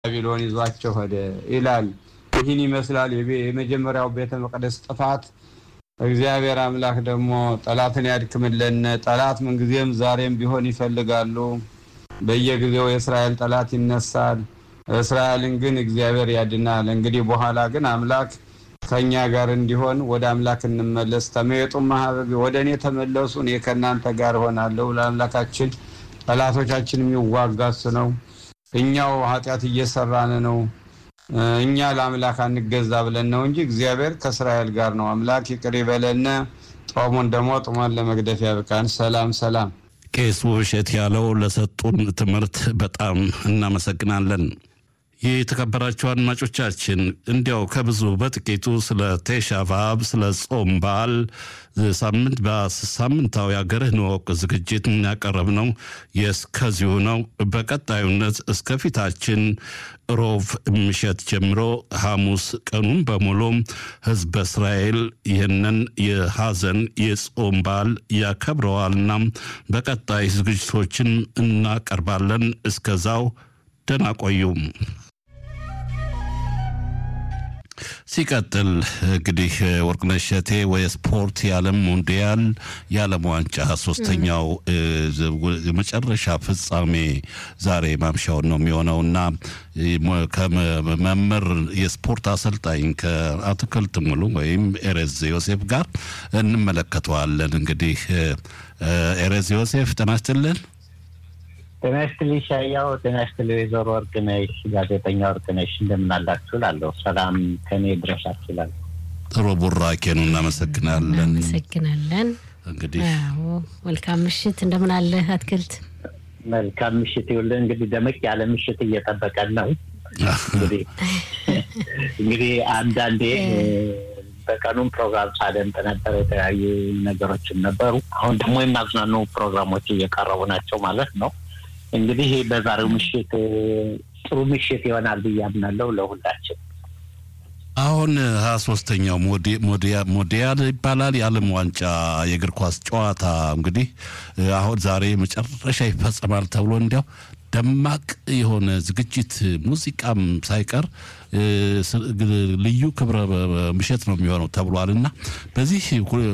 ባቢሎን ይዟቸው ሄደ ይላል። ይህን ይመስላል የመጀመሪያው ቤተ መቅደስ ጥፋት። እግዚአብሔር አምላክ ደግሞ ጠላትን ያድክምለን። ጠላት ምንጊዜም ዛሬም ቢሆን ይፈልጋሉ። በየጊዜው የእስራኤል ጠላት ይነሳል። እስራኤልን ግን እግዚአብሔር ያድናል። እንግዲህ በኋላ ግን አምላክ ከኛ ጋር እንዲሆን ወደ አምላክ እንመለስ። ተመየጡ ማህበብ ወደ እኔ ተመለሱ፣ እኔ ከእናንተ ጋር እሆናለሁ። ለአምላካችን ጠላቶቻችን የሚዋጋ እሱ ነው። እኛው ኃጢአት እየሰራን ነው። እኛ ለአምላክ አንገዛ ብለን ነው እንጂ እግዚአብሔር ከእስራኤል ጋር ነው። አምላክ ይቅር ይበለን። ጦሙን ደግሞ ጡመን ለመግደፍ ያብቃን። ሰላም ሰላም። ቄስ ውብሸት ያለው ለሰጡን ትምህርት በጣም እናመሰግናለን። የተከበራችሁ አድማጮቻችን እንዲያው ከብዙ በጥቂቱ ስለ ቴሻ በዓል ስለ ጾም በዓል ሳምንት በሳምንታዊ አገርህን እወቅ ዝግጅት ያቀረብነው የእስከዚሁ ነው። በቀጣዩነት እስከ ፊታችን ሮብ ምሽት ጀምሮ ሐሙስ ቀኑን በሙሉ ሕዝበ እስራኤል ይህንን የሐዘን የጾም በዓል ያከብረዋልና በቀጣይ ዝግጅቶችን እናቀርባለን። እስከዛው ደህና ቆዩም። ሲቀጥል እንግዲህ ወርቅነሽ እሸቴ ወይ ስፖርት የዓለም ሞንዲያል የዓለም ዋንጫ ሶስተኛው የመጨረሻ ፍጻሜ ዛሬ ማምሻውን ነው የሚሆነውና ከመምህር የስፖርት አሰልጣኝ ከአትክልት ሙሉ ወይም ኤሬዝ ዮሴፍ ጋር እንመለከተዋለን። እንግዲህ ኤሬዝ ዮሴፍ ጤና ይስጥልን። ጤና ይስጥልኝ ሻያው። ጤና ይስጥልኝ ወይዘሮ ወርቅነሽ ጋዜጠኛ ወርቅነሽ እንደምን አላችሁ እላለሁ። ሰላም ከኔ ድረሳችሁ እላለሁ። ጥሩ ቡራኬ ነው። እናመሰግናለን። እናመሰግናለን። እንግዲህ መልካም ምሽት። እንደምን አለ አትክልት? መልካም ምሽት ይውል። እንግዲህ ደመቅ ያለ ምሽት እየጠበቀን ነው። እንግዲህ እንግዲህ አንዳንዴ በቀኑም ፕሮግራም ሳደምጥ ነበር። የተለያዩ ነገሮችም ነበሩ። አሁን ደግሞ የሚያዝናኑ ፕሮግራሞች እየቀረቡ ናቸው ማለት ነው። እንግዲህ በዛሬው ምሽት ጥሩ ምሽት ይሆናል ብዬ አምናለሁ ለሁላችን። አሁን ሀያ ሶስተኛው ሞዲያል ይባላል የዓለም ዋንጫ የእግር ኳስ ጨዋታ እንግዲህ አሁን ዛሬ መጨረሻ ይፈጸማል ተብሎ እንዲያው ደማቅ የሆነ ዝግጅት ሙዚቃም ሳይቀር ልዩ ክብረ ምሽት ነው የሚሆነው ተብሏል እና በዚህ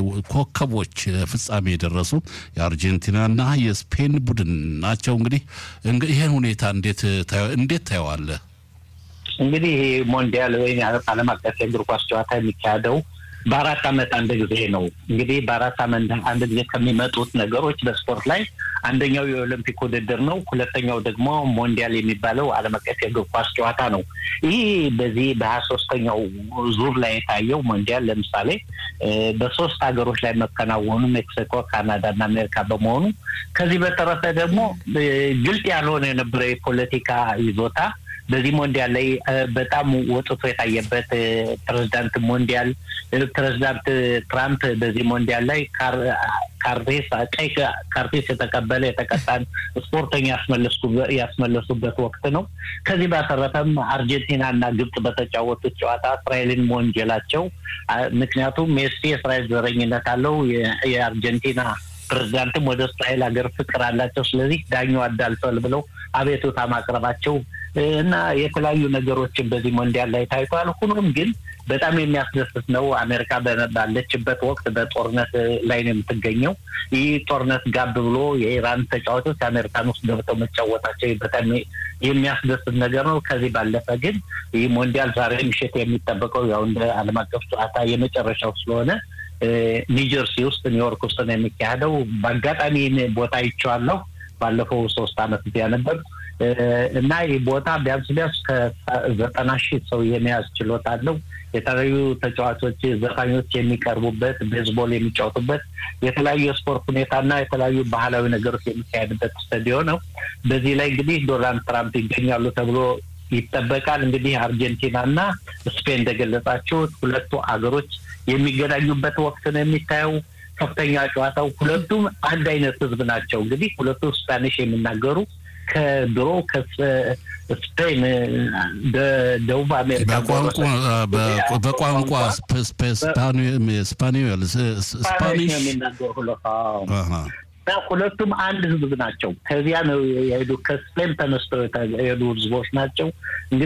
ኮከቦች ፍጻሜ የደረሱ የአርጀንቲናና የስፔን ቡድን ናቸው። እንግዲህ ይህን ሁኔታ እንዴት ታየዋለህ? እንግዲህ ይሄ ሞንዲያል ወይም ዓለም አቀፍ የእግር ኳስ ጨዋታ የሚካሄደው በአራት ዓመት አንድ ጊዜ ነው። እንግዲህ በአራት ዓመት አንድ ጊዜ ከሚመጡት ነገሮች በስፖርት ላይ አንደኛው የኦሎምፒክ ውድድር ነው። ሁለተኛው ደግሞ ሞንዲያል የሚባለው ዓለም አቀፍ የእግር ኳስ ጨዋታ ነው። ይህ በዚህ በሀያ ሶስተኛው ዙር ላይ የታየው ሞንዲያል ለምሳሌ በሶስት ሀገሮች ላይ መከናወኑ ሜክሲኮ፣ ካናዳ እና አሜሪካ በመሆኑ ከዚህ በተረፈ ደግሞ ግልጥ ያልሆነ የነበረ የፖለቲካ ይዞታ በዚህ ሞንዲያል ላይ በጣም ወጥቶ የታየበት ፕሬዚዳንት ሞንዲያል ፕሬዚዳንት ትራምፕ በዚህ ሞንዲያል ላይ ካርቴስ ቀይ ካርቴስ የተቀበለ የተቀጣን ስፖርተኛ ያስመለሱበት ወቅት ነው። ከዚህ ባተረፈም አርጀንቲና እና ግብጽ በተጫወቱት ጨዋታ እስራኤልን መወንጀላቸው ምክንያቱም ሜሲ የእስራኤል ዘረኝነት አለው የአርጀንቲና ፕሬዚዳንትም ወደ እስራኤል ሀገር ፍቅር አላቸው። ስለዚህ ዳኛው አዳልቷል ብለው አቤቱታ ማቅረባቸው እና የተለያዩ ነገሮችን በዚህ ሞንዲያል ላይ ታይቷል። ሁኖም ግን በጣም የሚያስደስት ነው። አሜሪካ ባለችበት ወቅት በጦርነት ላይ ነው የምትገኘው። ይህ ጦርነት ጋብ ብሎ የኢራን ተጫዋቾች አሜሪካን ውስጥ ገብተው መጫወታቸው በጣም የሚያስደስት ነገር ነው። ከዚህ ባለፈ ግን ይህ ሞንዲያል ዛሬ ምሽት የሚጠበቀው ያው እንደ ዓለም አቀፍ ጨዋታ የመጨረሻው ስለሆነ ኒውጀርሲ ውስጥ ኒውዮርክ ውስጥ ነው የሚካሄደው። በአጋጣሚ ቦታ ይቸዋለሁ። ባለፈው ሶስት አመት እዚያ ነበር እና ይህ ቦታ ቢያንስ ቢያንስ ከዘጠና ሺህ ሰው የመያዝ ችሎታ አለው። የተለያዩ ተጫዋቾች፣ ዘፋኞች የሚቀርቡበት፣ ቤዝቦል የሚጫወቱበት የተለያዩ የስፖርት ሁኔታና የተለያዩ ባህላዊ ነገሮች የሚካሄድበት ስታዲዮ ነው። በዚህ ላይ እንግዲህ ዶናልድ ትራምፕ ይገኛሉ ተብሎ ይጠበቃል። እንግዲህ አርጀንቲና እና ስፔን እንደገለጻችሁት ሁለቱ አገሮች የሚገናኙበት ወቅት ነው የሚታየው። ከፍተኛ ጨዋታው ሁለቱም አንድ አይነት ህዝብ ናቸው። እንግዲህ ሁለቱ ስፓኒሽ የሚናገሩ ከድሮ ከስፔን ደቡብ አሜሪካ በቋንቋ ስፓኒዮል ስፓኒሽ የሚናገሩ እና ሁለቱም አንድ ህዝብ ናቸው። ከዚያ ነው የሄዱ ከስፔን ተነስተው የሄዱ ህዝቦች ናቸው። እንግዲህ